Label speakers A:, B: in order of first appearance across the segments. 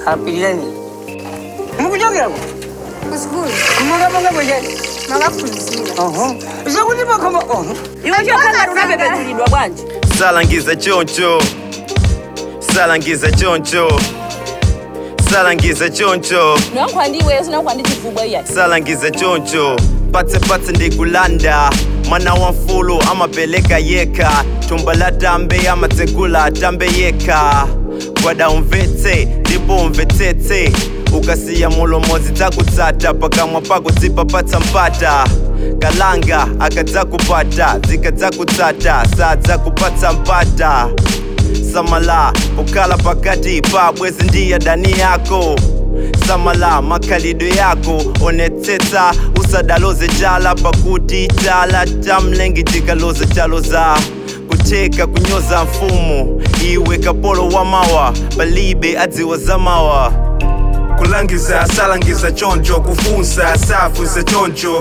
A: apilirani mukuchokera
B: kusikulu
A: kumakaponga bwechani
B: makaphunzira
A: oho zakuti pakhoma oho
C: iwe chokhala unapepetulidwa bwanji
D: salangiza choncho salangiza choncho salangiza choncho
C: nonkhwandiweyo sinakhwandi chifubwa iyayi
D: salangiza choncho patsepatse ndikulanda mwana wa mfulu amapeleka yeka thumba la tambe amatsekula atambe yeka gwada umvetse ndipo umvetsetse ukasiya mulomodzi dzakutsata pakamwa pako dzipapatsa mpata kalanga akadzakupata dzikadzakutsata sadzakupatsa mpata samala ukala pakati pa bwezi ndiye dani yako samala makhalidwe yako onetsetsa usadaloze chala pakuti chala tamlengi tikaloze chalo za kutheka kunyoza mfumu iwe kapolo wa mawa palibe adziwa za mawa
E: kulangiza salangiza choncho kufunsa safunsa choncho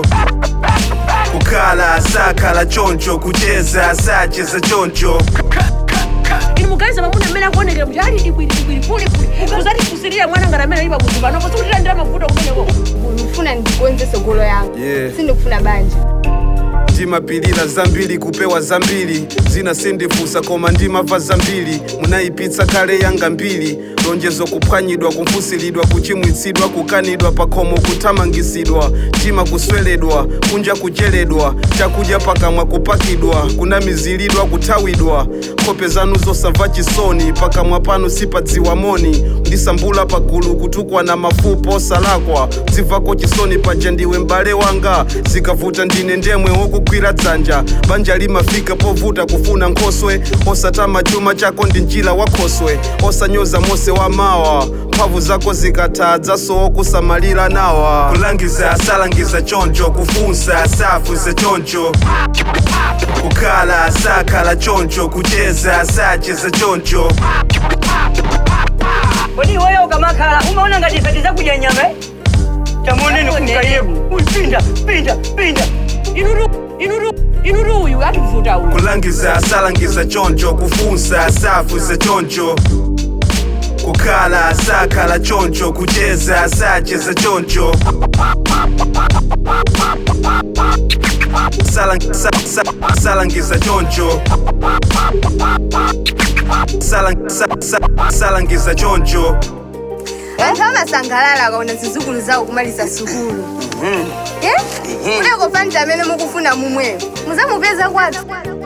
E: kukhala sakhala choncho kucheza sacheza choncho
C: inu muganiza mamuna mmene akuonekera kuti ali dikwiridikwiri pulikuli kuzati kusirira mwana ngati amene alipa kuzupa nopo sikutilandira mavuto kumeneko
B: ndikufuna ndikonze golo yangu
E: Yeah.
B: sindikufuna banja
E: ndimapilira zambiri kupewa zambiri zina sindifunsa koma ndimava zambiri munayipitsa kale yanga mbiri lonjezo kuphwanyidwa kumfusilidwa kuchimwitsidwa kukanidwa pakhomo kuthamangisidwa mtima kusweledwa kunja kucheledwa chakudya pakamwa kupakidwa kunamizilidwa kuthawidwa nkhope zanu zosamva chisoni pakamwa panu sipadziwa moni ndisambula pagulu kutukwa na mafupa osalakwa dzimvako chisoni paja ndiwe m'bale wanga zikavuta ndine ndemwe wokugwira dzanja banja limafika povuta kufuna nkhoswe osatama chuma chako ndi njira wakhoswe osanyoza mose wa mawa mphamvu zako zikatha so kusamalira nawa kulangiza salangiza choncho kufunsa safunsa choncho kukhala sakhala choncho kucheza sacheza choncho
A: kodi iweyo ukamakhala umaona ngati ife tidzakudya nyama eh? tamuoneni kumkayebu pinda pinda pinda
C: inutu inutu inutu uyu ativuta uyu
E: kulangiza salangiza choncho kufunsa safunsa choncho kukhala sakhala choncho kucheza sacheza choncho Salang- sa- sa- salangiza choncho Salang- sa- sa- salangiza choncho
B: anthu amasangalala akaona zidzukulu zawo kumaliza sukulu Eh? kuneko fanta amene mukufuna mumweyo muzamupeza kwathu